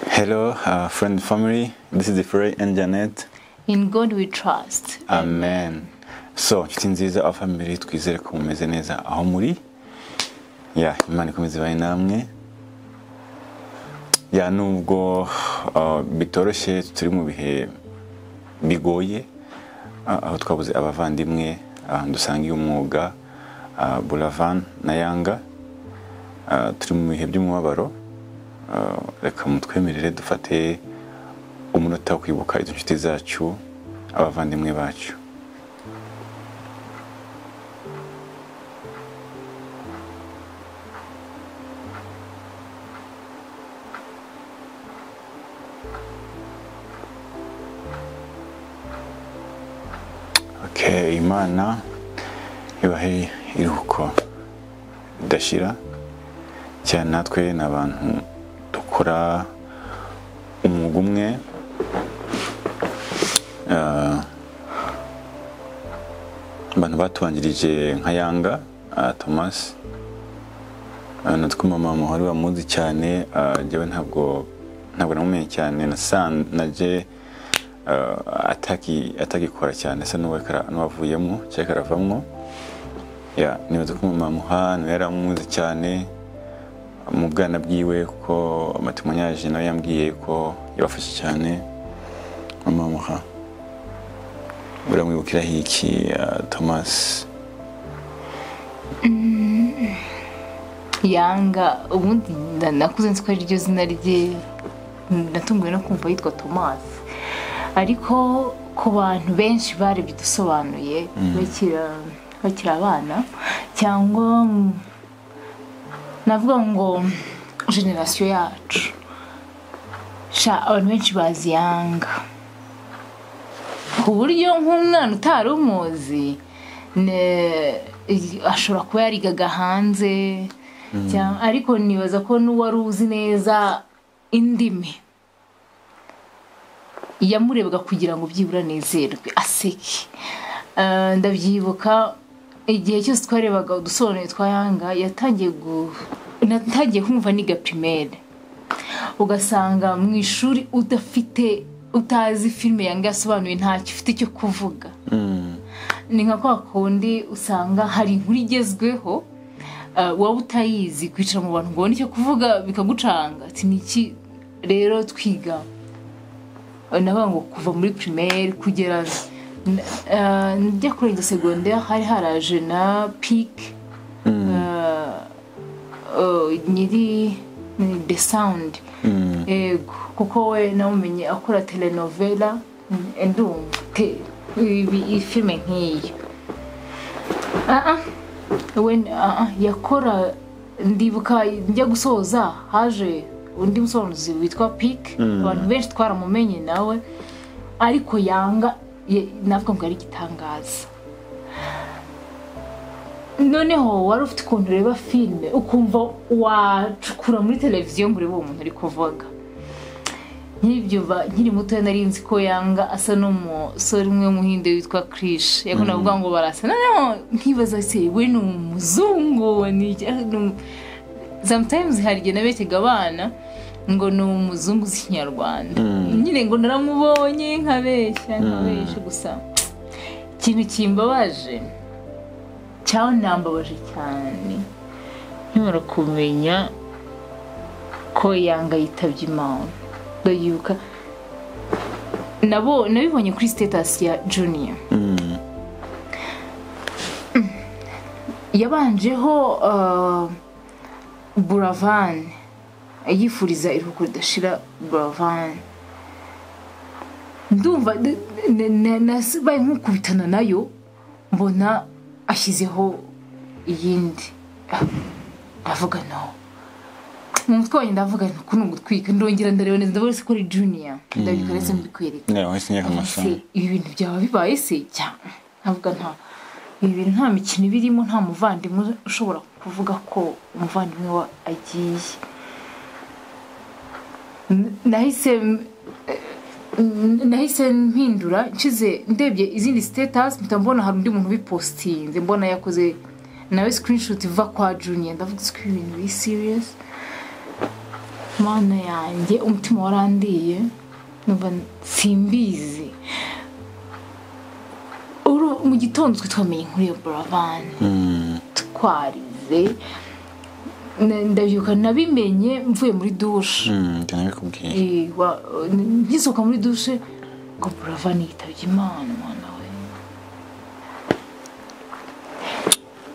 Hello, uh, friend and family. This is Frey and Janet. In God we trust. Amen. So, inshuti nziza aho family twizere ko mumeze neza aho muri. Ya, Imana ikomeze ibahe namwe. Ya, nubwo uh, bitoroshye turi mu bihe bigoye, uh, aho twabuze abavandimwe uh, dusangiye umwuga uh, Buravan na Yanga, uh, turi mu bihe by'umubabaro. Uh, reka mutwemerere dufate umunota wo kwibuka izo nshuti zacu abavandimwe bacu Okay, imana ibahe iruhuko ridashira cyane natwe ni abantu dukora umwuga umwe Ah, abantu batubanjirije nka yanga ah, thomas Ah, natwe mama muhari bamuzi cyane ah, njyewe ntabwo ntabwo namumenye cyane nasan- naje ah, ataki atagikora cyane asa n'uwa- kara- n'uwavuyemo cyangwa karavamo ya nibaza ko mama muha nawe yaramuzi cyane mu bwana bwiwe kuko amatimonyaje nawe yambwiye ko yabafashe cyane mama muha uramwibukiraho iki ah, thomas Yanga ubundi na- nakuze nzi ko ari ryo zina rye natunguwe no kumva yitwa Thomas ariko ku bantu benshi barebye udusobanuye bakira bakiri abana cyangwa mm, navuga ngo generasiyo yacu sha abantu benshi bazi yanga ku buryo nk'umwana utari umuzi ne- ashobora kuba yarigaga hanze cyangwa- ariko nibaza ko n'uwari uzi neza indimi yamurebaga kugira ngo byibura anezerwe aseke Ah, ndabyibuka igihe cyose twarebaga udusobanuye twa yanga yatangiye gu- natangiye kumva niga pirimeri ugasanga mu ishuri udafite utazi filime yanga yasobanuye ntacyo ufite cyo kuvuga ni nka kwa kundi usanga hari inkuru igezweho uh, waba utayizi kwicara mu bantu ngo ubone icyo kuvuga bikagucanga ati niki rero twiga navuga ngo kuva muri primaire kugera uh, njya kurenza secondaire hari haraje na pike uh, nyiri ni the sound yego kuko we namumenye akora telenovela mm, ndumva te- ibi- iyi filime nk'iyo Ah, ah, we ah, ah, yakora ndibuka njya gusoza haje undi musobanuzi witwa pike abantu benshi twaramumenye nawe ariko yanga ye- navuga ngo ari igitangaza noneho wari ufite ukuntu ureba filime ukumva wacukura muri televiziyo ngo urebe uwo muntu ari kuvuga nkibyuva nkiri muto nari nzi ko yanga asa n'umusore umwe w'umuhinde witwa kirishe yego navuga ngo barasa noneho nkibaza se we ni umuzungu ni iki- ni um- sometimes hari igihe nabeshyaga abana ngo ni umuzungu uzi ikinyarwanda nyine ngo naramubonye nkabeshya nkabeshya gusa ikintu kimbabaje cyanambabaje cyane nkimara kumenya ko yanga yitabye imana ndayibuka nabo nabibonye kuri sitatasi ya juniya yabanjeho uh, buravani yifuriza iruhuko ridashira buravani ndumva n- n- n- nasibaye nk'ukubitana nayo mbona ashyizeho iyindi Ah, ndavuga no mu mutwe wanjye ndavuga no kuno gutwika ndongera ndareba neza ndabona se ko ari juniya ndabika ndetse mbikwereka niba wese nyaka amasomo se ibi bintu byaba bibaye se cyangwa ntabwo nta ibi bintu nta mikino birimo nta muvandimwe ushobora kuvuga ko umuvandimwe we agiye N- nahise m- n- nahise mpindura nshyize ndebye izindi sitatasi mpita mbona hari undi muntu ubipositinze mbona yakoze nawe sikirinishuti iva kwa juniya ndavuga ko ibi bintu biri siriyasi mana yanjye umutima warandiye numva simbizi Uru- mu gitondo twe twamenye nkuri iyo buravani twarize Na- ndabyuka nabimenye mvuye muri dushe njye nabikubwiye Eh, wa- n- ngisohoka muri dushe ngo buravani yitabye imana umwana we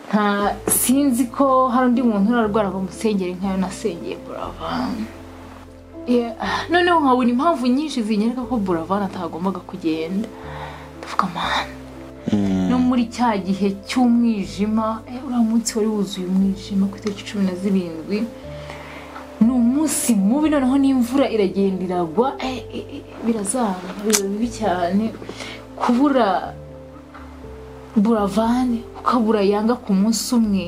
nta sinzi ko hari undi muntu urarwara ngo musengere nkayo nasengeye buravani Yeah, ah, noneho nkabona impamvu nyinshi zinyereka ko buravani atagombaga kugenda ndavuga amahane no muri cya gihe cy'umwijima eh, uriya munsi wari wuzuye umwijima ku itariki cumi na zirindwi ni umunsi mubi noneho n'imvura iragenda iragwa eh, eh, eh, birazanga biba bibi cyane kubura buravani ukabura yanga ku munsi umwe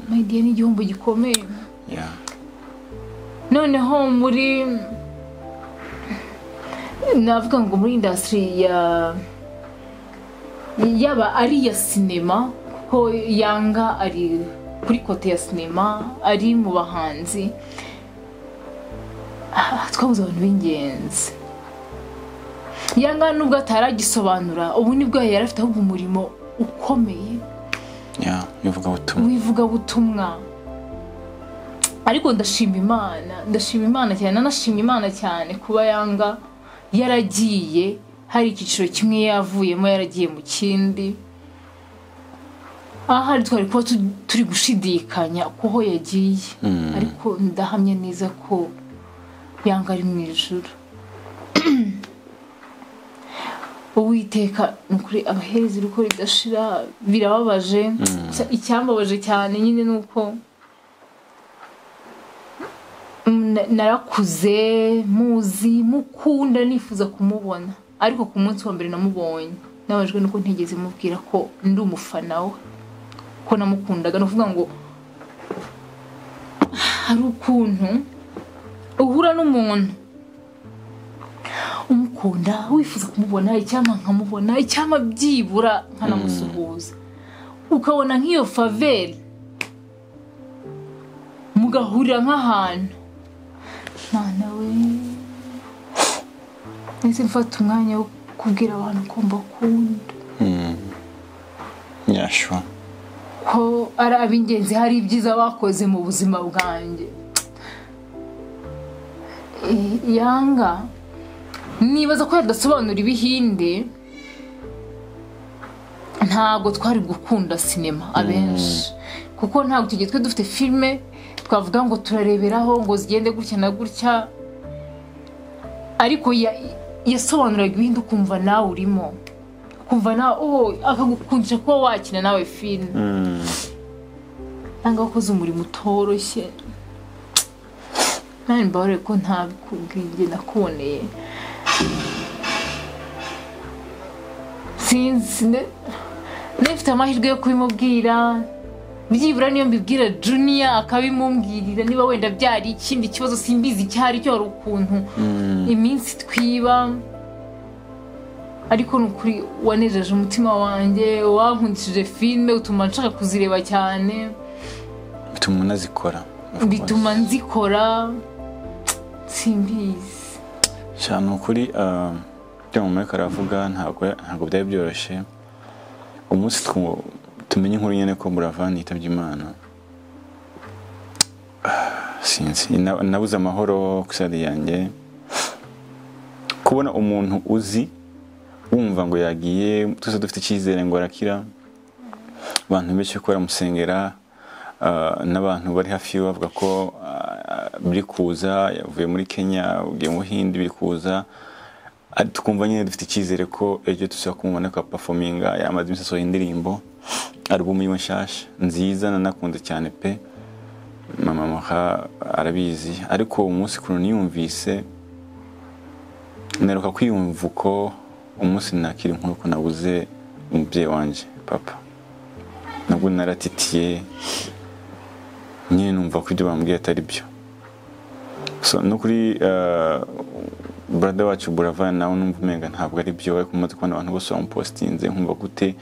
mayidiya ni igihombo gikomeye Yeah. noneho muri navuga ngo muri indasitiri ya yaba ari iya sinema kuko yanga ari kuri kote ya sinema ari mu bahanzi Ah, twabuze abantu b'ingenzi yanga nubwo ataragisobanura ubu nibwo yari afite ahubwo umurimo ukomeye Yeah. ivugabutumwa w'ivugabutumwa ariko ndashima imana ndashima imana cyane nanashima imana cyane kuba yanga yaragiye hari icyiciro kimwe yavuyemo yaragiye mu kindi ahari twari kuba tu- turi gushidikanya kuho yagiye ariko ndahamya neza ko yanga ari mu ijoro uwiteka ni ukuri abahereza uko ridashira birababaje Gusa icyambabaje cyane nyine ni uko mm, na- narakuze muzi mukunda nifuza kumubona ariko ku munsi wa mbere namubonye nabajwe nuko ntigeze mubwira ko ndi umufana we ko namukundaga ni ukuvuga ngo hari ukuntu uhura n'umuntu umukunda wifuza kumubona icyampa nkamubona icyampa byibura nkanamusuhuza ukabona nk'iyo faveri mugahurira nk'ahantu mwana we nahise mfata umwanya wo kubwira abantu ko mbakunda Yeah, sure. ko ari ab'ingenzi hari ibyiza bakoze mu buzima bwanjye Eh, yanga nibaza ko yadasobanura ibihinde ntabwo twari gukunda sinema abenshi kuko ntabwo tugiye twe dufite filime twavuga ngo turareberaho ngo zigende gutya na gutya ariko ya- yasobanuraga ibindi ukumva nawe urimo ukumva nawe oh, akagukundisha kuba wakina nawe filime nanga wakoze umurimo utoroshye nani mbabarire ko ntabikubwiye nakuboneye sinzi ne- nifite amahirwe yo kubimubwira byibura niyo mbibwira juniya akabimumbwirira niba wenda byari ikindi kibazo simbizi icyo ari cyo hari ukuntu iminsi twiba ariko ni ukuri wanejeje umutima wanjye wankundishije filime utuma nshaka kuzireba cyane bituma unazikora of course. bituma nzikora simbizi sha ni ukuri ah, ibyo mumureka aravuga ntabwo ntabwo byari byoroshye umunsi twu- tumenye inkuru nyine ko buravani yitabye imana ah, sinzi na- nabuze amahoro ku isari yanjye kubona umuntu uzi wumva ngo yagiye tuze dufite icyizere ngo arakira abantu benshi ko baramusengera ah, n'abantu bari hafi yiwe bavuga ko ah, biri kuza yavuye muri kenya ugiye mu buhindi biri kuza Ari- tukumva nyine dufite icyizere ko ejo tuzajya kumubona ko apafominga yamaze iminsi asohoye indirimbo alubumu yiwe nshyashya nziza nanakunze cyane pe mama Mora arabizi ariko umunsi ukuntu niyumvise neruka kwiyumva uko umunsi nakira inkuru ko nabuze umubyeyi wanjye papa nabwo naratitiye nyine numva ko ibyo bambwiye atari byo So, no kuri eh, brother wacu buravani nawe numva umenga ntabwo ari byo ariko umaze kubona abantu bose bamupositinze nkumva gute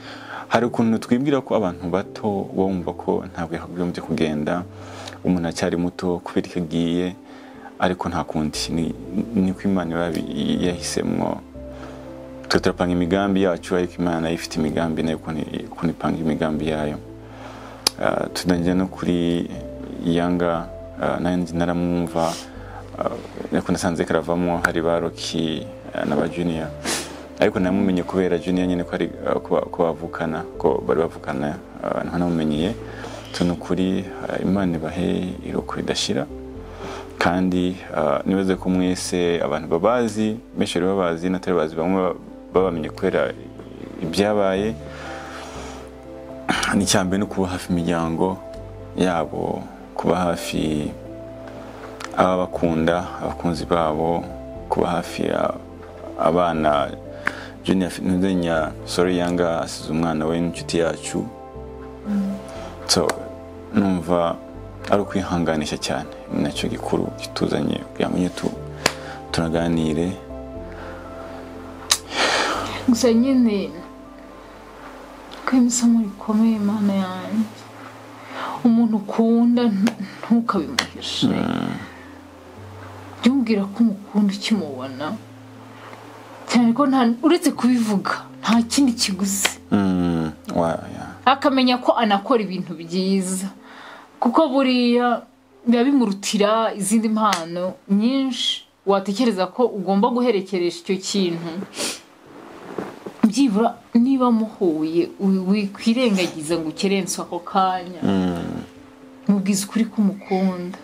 hari ukuntu twibwira ko abantu bato bumva ko ntabwo yakagombye kugenda umuntu acyari muto kubera ikagiye ariko nta kundi ni- ni ko imana iba yahisemo twe turapanga imigambi yacu ariko imana nayo ifite imigambi nayo ukuntu i- ukuntu ipanga imigambi yayo Ah, tutangira no kuri yanga ah, nanjye naramwumva ah, ariko nasanze karavamo hari ba roki ah, na ba juniya ariko namumenye kubera juniya nyine ko ari ah, ko ba- ko bavukana ko bari bavukana ah, nta namumenyeye tu ni ukuri ah, imana ibahe iroko ridashira kandi ah, nibaze ko mwese abantu babazi benshi bari babazi n'abatari bazi bamwe baba- babamenye kubera ibyabaye n'icyambere no kuba hafi imiryango yabo kuba hafi ababakunda abakunzi babo kuba hafi a- abana juniya ntuzenya sori yanga asize umwana we n'inshuti yacu so numva ari ukwihanganisha cyane ni nacyo gikuru kituzanye kugira ngo tu- tunaganire gusa nyine ko isomo rikomeye imana yanjye umuntu ukunda ntu- ntukabimuhishe jya umubwira ko umukunda ukimubona cyane ko nta- uretse kubivuga nta kindi kiguzi Mm, wa- ya. akamenya ko anakora ibintu byiza kuko buriya biba bimurutira izindi mpano nyinshi watekereza ko ugomba guherekeresha icyo kintu byibura niba muhuye wi- wikwirengagiza ngo ukerense ako kanya mubwiza ukuri ko umukunda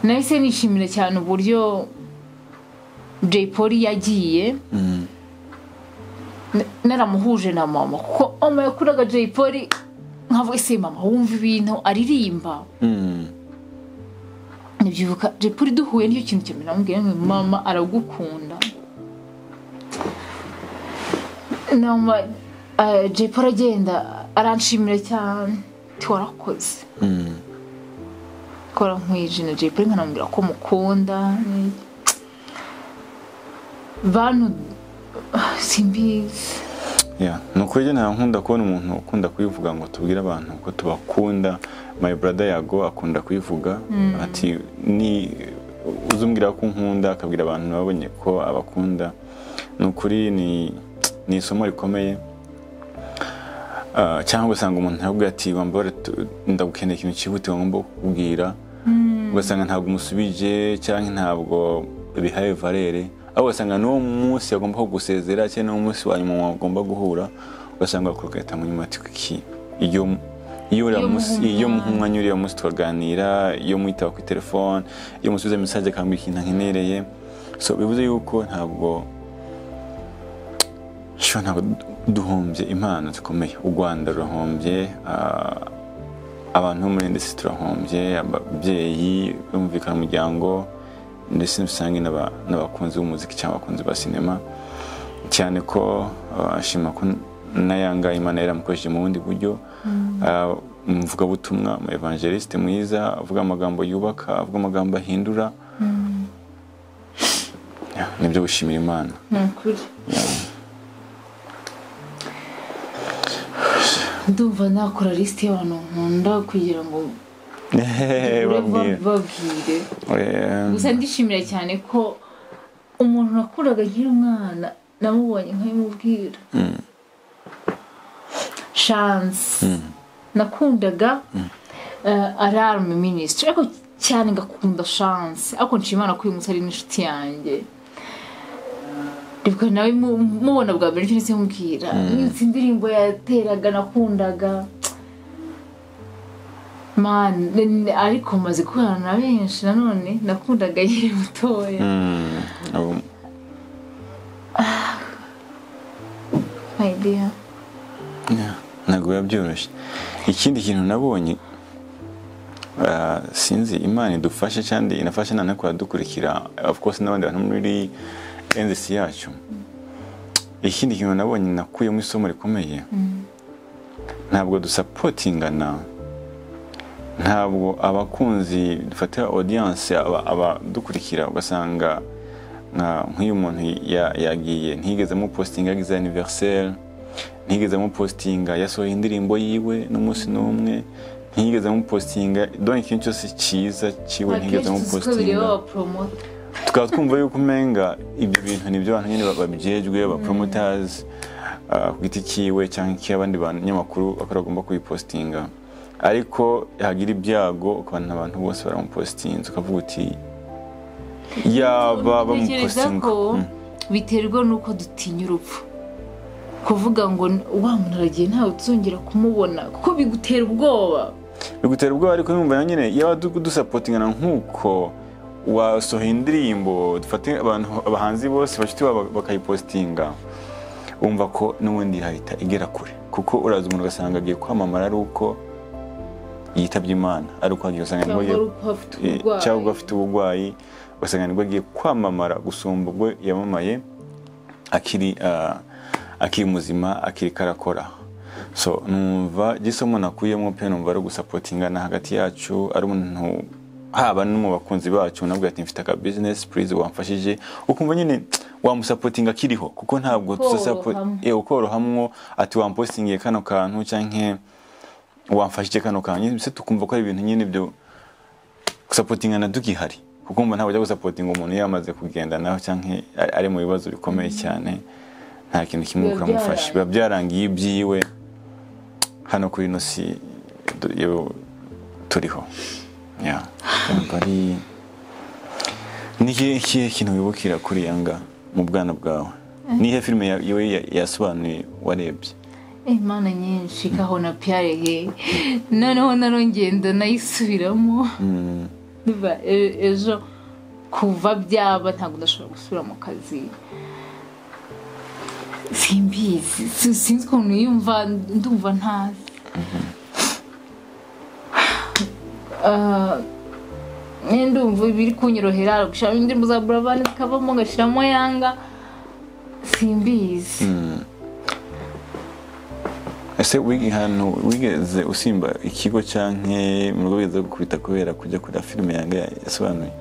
nahise nishimira cyane uburyo jay polly yagiye Mm, Na- naramuhuje na mama kuko mama yakuraga jay polly nkavuga ese mama wumva ibintu aririmba mm, nibyibuka jay polly duhuye nicyo kintu cyambere namubwiye ngo mama aragukunda nama eh, jay polly agenda aranshimira cyane ati warakoze mm, kora nkwijina jay polly nkanamubwira ko mukunda ni- bantu simbizi Yeah. ni ukuri nta nkunda kubona umuntu ukunda kubivuga ngo tubwire abantu ko tubakunda my brother yago akunda kubivuga ati ni uzi umbwira ko nkunda akabwira abantu babonye ko abakunda ni ukuri ni ni isomo rikomeye Ah, cyangwa ugasanga umuntu yakubwira ati wambare ndagukeneye ikintu cyihutirwa ngomba kukubwira ugasanga ntabwo umusubije cyangwa ntabwo bihaye valere ahubwo ugasanga n'uwo munsi agomba kugusezera cyangwa n'uwo munsi wa nyuma wagomba guhura ugasanga wakugahita mu nyuma ati kuki iyo iyo uriya Iyo munsi muhumura. iyo mwanya uriya munsi tukaganira iyo mwitaba kuri telefone iyo musubiza mesaje akambwira ikintu nkenereye so bivuze yuko ntabwo sho ntabwo duhombye impano zikomeye u rwanda rurahombye ah, abantu bo muri ndetse turahombye ababyeyi bumvikana umuryango ndetse rusange n'aba- n'abakunzi b'umuziki cyangwa abakunzi ba sinema cyane ko ah, ashima ko nayanga imana yaramukoresheje mu bundi buryo Ah, umuvugabutumwa mu evangeliste mwiza avuga amagambo yubaka avuga amagambo ahindura Yeah, nibyo gushimira imana ni ukuri ndumva nakora lisite y'abantu nkunda kugira ngo ure babwira babwire Eh, gusa ndishimira cyane ko umuntu nakuraga nkiri umwana namubonye nkabimubwira shansi nakundaga eh, alarme minisitiri ariko cyane ngakunda shansi ariko nshima imana ko uyu munsi ari n'inshuti yanjye Ndibuka nawe mu- mubona bwa mbere nicyo ndetse mubwira iminsi indirimbo yateraga nakundaga Man, n- ariko maze guhura na benshi nanone nakundaga yiri mutoya mm, abo- my dear Yeah, ntabwo biba byoroshye ikindi kintu nabonye ah, sinzi imana idufashe kandi inafasha none kuradukurikira of course n'abandi bantu muri NZC yacu ikindi kintu nabonye nakuyemo isomo rikomeye ntabwo dusapotingana ntabwo abakunzi dufatira audience aba- abadukurikira ugasanga nka- nk'uyu muntu ya- yagiye ntigeze mupositinga yagize anniversaire ntigeze amupositinga yasohoye indirimbo yiwe n'umunsi n'umwe ntiyigeze amupositinga dore ikintu cyose cyiza kiwe ntiyigeze amupositinga baporomota tukaba twumva yuko umenga ibyo bintu nibyo abantu nyine babyejwe ba promotazi ku giti cyiwe cyangwa icy'abandi banyamakuru bakaba bagomba kubipositinga ariko hagira ibyago ukabona abantu bose baramupositinze ukavuga uti yaba Ntekereza bamupositinga ko biterwa n'uko dutinya urupfu kuvuga ngo wa muntu aragiye ntawe tuzongera kumubona kuko bigutera ubwoba bigutera ubwoba ariko yumva nyine yaba du- dusapotingana nk'uko wasohoye indirimbo dufate abantu abahanzi bose bashuti babo bakayipositinga wumva ko n'ubundi yahita igera kure kuko uraza umuntu ugasanga agiye kwamamara ari uko yitabye imana ari uko agiye usanga nibwo cyangwa agiye- ari uko afite eh, uburwayi cyangwa ubwo afite uburwayi ugasanga nibwo agiye kwamamara gusumba ubwo yamamaye akiri ah, akiri muzima akiri karakora so numva gisomo nakuyemo pe numva ari ugusapotingana hagati yacu ari umuntu haba no mu bakunzi bacu nabwo ati mfite aka business please wamfashije ukumva nyine wamusapotinga akiriho kuko ntabwo Korohamo. tuzasapotinga ukorohamwo ati wampositingiye kano kantu cyangwa wamfashije kano kantu mbese tukumva ko ari ibintu nyine byo gusapotingana dugihari kuko mba ntabwo ujya gusapotinga umuntu yamaze kugenda nawe cyangwa ari- ari mu bibazo bikomeye cyane nta kintu kimwe Biba uramufasha byarangiye. biba byarangiye ibyiwe hano kuri ino si du- yo- turiho Ya. Ntabwo ari ni ikihe- ikihe kintu wibukira kuri yanga mu bwana bwawe ni iyihe filime ya- yowe ya- yasobanuye warebye imana nyinshi kaho na piyare he noneho narongeye ndanayisubiramo Biba, e- ejo kuva byaba ntabwo ndashobora gusubira mu kazi simbizi si- sinzi ukuntu yumva ndumva ntazi Ah, nyine ndumva ibiri kunyorohera gushyiramo indirimbo za burabani zikavamo ngashyiramo yanga simbizi ese wiga ahantu wigeze usimba ikigo cyangwa mu rugo wigeze gukubita kubera kujya kureba filime yanga yasobanuye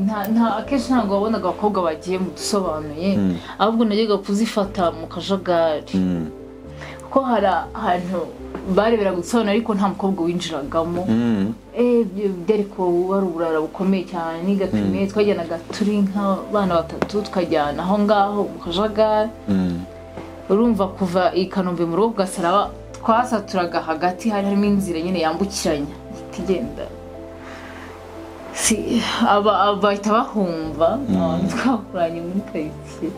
nta nta akenshi ntabwo wabonaga abakobwa bagiye mu dusobanuye ahubwo najyaga kuzifata mu kajagari kuko hari ahantu bareberaga udusobanuro ariko nta mukobwa winjiragamo Mm. Eh, byo- byari ko wari uburara bukomeye cyane n'igapime twajyanaga turi nk'abana batatu tukajyana aho ngaho mu kajagari Mm. urumva kuva i kanombe mu rugo gasaraba twasaturaga hagati hari harimo inzira nyine yambukiranya itigenda si aba aba- bahita bahumva abantu twakoranye muri karitsiye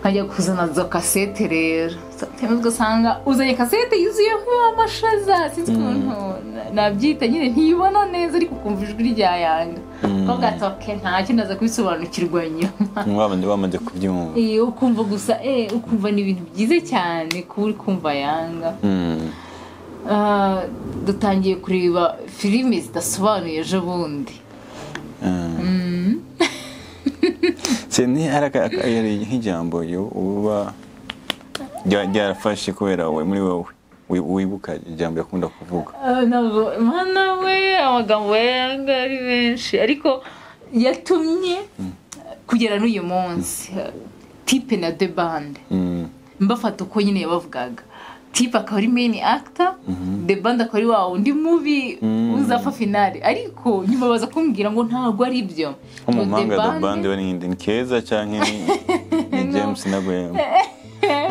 nkajya kuzana za kasete rero sometimes ugasanga uzanye kasete yuzuyeho amashaza sinzi ukuntu na- nabyita nyine ntibona neza ariko ukumva ijwi rya yanga ahubwo atoke nta kindi aza kubisobanukirwa nyuma wabandi bamaze kubyumva Eh, ukumva gusa eh, ukumva ni ibintu byiza cyane kuba uri kumva yanga Mm. Ah, dutangiye kureba filime zidasobanuye ejo bundi Se ni hari aka- aka- hari nk'ijambo yo uba rya- ryarafashe kubera wowe muri wowe Wi- wibuka ijambo yakunda kuvuga Ah, ntabwo mana we amagambo ya yanga ari menshi ariko yatumye kugera n'uyu munsi tipe na de bande Mm. mbafata uko nyine yabavugaga tipe akaba ari main actor the band akaba ari wa wundi mubi uzapfa finale ariko nyuma baza kumbwira ngo ntabwo ari ibyo Ngo nk'umumanga The da Band- bandi we ni ni keza cyangwa ni ni james na Gwen.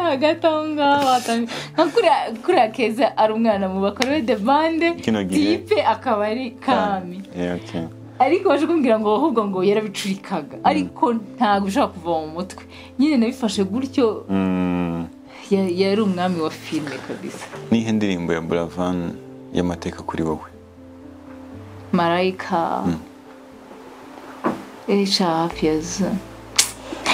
hagati aho ngaho hatangiye nka kuriya- kuriya keza ari umwana mu bakora be the band Kino gihe. tipe akaba ari kami Yeah, okay. ariko baje kumbwira ngo ahubwo ngo yarabicurikaga ariko ntabwo bishobora kuva mu mutwe nyine nabifashe gutyo Mm. ya- yari umwami wa filime kabisa nihe ndirimbo ya buravan y'amateka kuri wowe marayika erisha hafi ya zo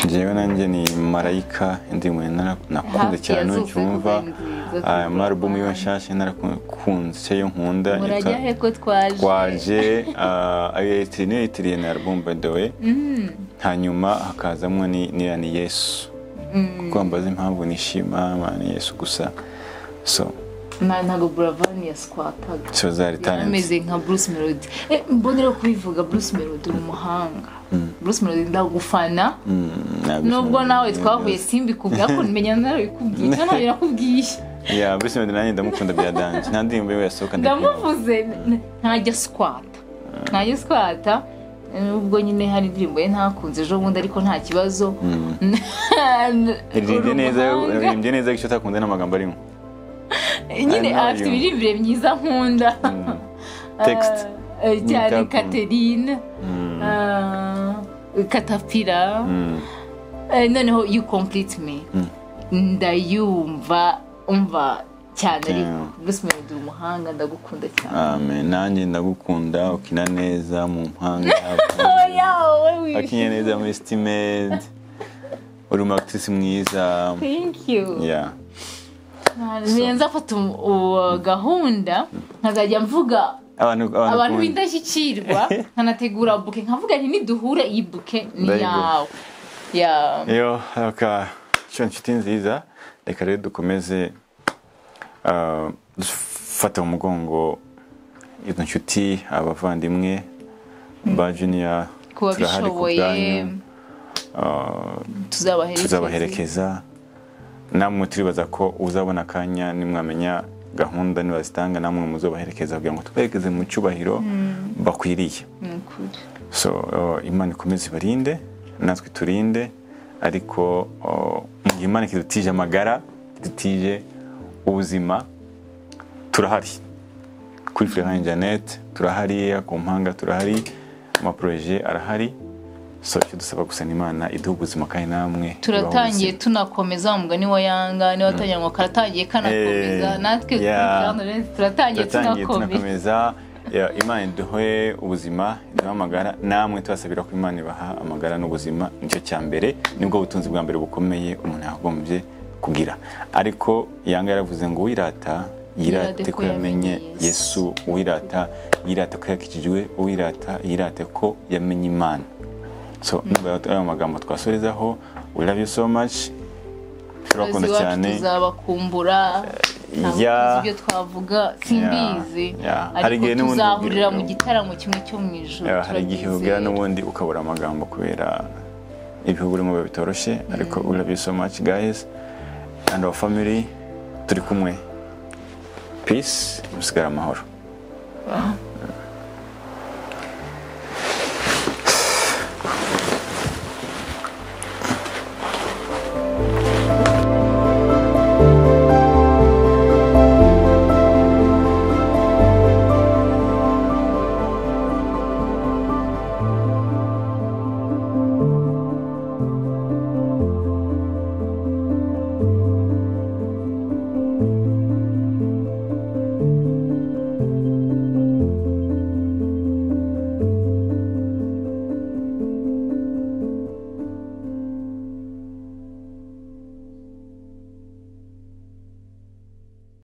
njyewe nanjye ni marayika indirimbo nara- nakunze Hafi ya cyane zose ucyumva kuva nziza kuva amarubumu yiwe Buravan. nshasha narakunze icyo yo nkunda murajya yitwa he ko twaje twaje ah, ayo yayitiriye niyo yayitiriye na arubumu by the way hanyuma hakazamo ni- n'iya ni yesu kuko mbaza impamvu nishima ma, ni yesu gusa so Na- ntabwo buravani yaswataga so zari talent ameze nka bruce melody Eh, mbonera kubivuga bruce melody ni umuhanga bruce melody ndagufana Mm, nabyo- nubwo nawe twahuye simbi kubwira ko nimenya nawe bikubwiye cyangwa ntabwo nakubwiye ya bruce melody nanjye ndamukunda bya dange nta ndirimbo yiwe yasohoka ndakumva. ndamuvuze n- ntajya sikwata ntajya sikwata ubwo nyine hari indirimbo ye ntakunze ejo bundi ariko nta kibazo iririmbye neza Uruhanga. iririmbye neza icyo utakunze n'amagambo arimo nyine I know afite you. ibirimbire myiza nkunda Text. Eh, eh, cyane Nikaku. katerine eh, katapira Mm. Eh, noneho you complete me ndayumva umva cyane ariko Yeah. bruce melody umuhanga ndagukunda cyane amen nanjye ndagukunda ukina neza mu mpanga oya wowe akinye wishimye neza muri sitimedi uri umu actrice mwiza thank you ya niyo nzafata um- uwo gahunda nkazajya mvuga abantu abantu abantu b'indashyikirwa nkanategura buke nkavuga nti niduhure iyi buke ni Very good. yawe Ya. Yo, aka cyo nshuti nziza reka rero dukomeze ah, dufata mu mugongo izo nshuti abavandimwe ba juniya ku babishoboye tuzabaherekeza tuzabaherekeza namwe turibaza ko uzabona akanya nimwamenya gahunda nibazitanga namwe muzobaherekeza kugira ngo tuberekeze mu cyubahiro bakwiriye Ni ukuri. so uh, imana ikomeze ibarinde natwe turinde ariko uh, mu gihe imana kidutije amagara kidutije ubuzima turahari kuri Florent Janet turahari ku mpanga turahari amaproje arahari so icyo dusaba gusa ni imana iduhe ubuzima kandi namwe turatangiye ibahe ubuzima. tunakomeza wa mugani wa yanga niba watangira ngo karatangiye kanakomeza Eh, natwe yeah. dukurikirana rero turatangiye turatangiye tunakomeza tunakomeza Ya, imana iduhe ubuzima iduhe amagara namwe tubasabira ko imana ibaha amagara n'ubuzima nicyo cya mbere nibwo butunzi bwa mbere bukomeye umuntu yagombye kugira ariko yanga yaravuze ngo uwirata yirate ko yamenye yesu uwirata yirate ko yakikijwe uwirata yirate ko yamenye imana so nubwo ayo magambo twasorezaho we love you so much turakunda cyane tuzabakumbura ntabwo ya- tuzi ibyo twavuga simbizi ya. Hari ariko igihe n'ubundi tuzahurira mu ubwira- gitaramo kimwe cyo mu ijoro Eh, hari igihe ubwira turabyizera. n'ubundi ukabura amagambo kubera ibihugu urimo biba bitoroshye ariko we love you so much guys and our family turi kumwe peace musigare amahoro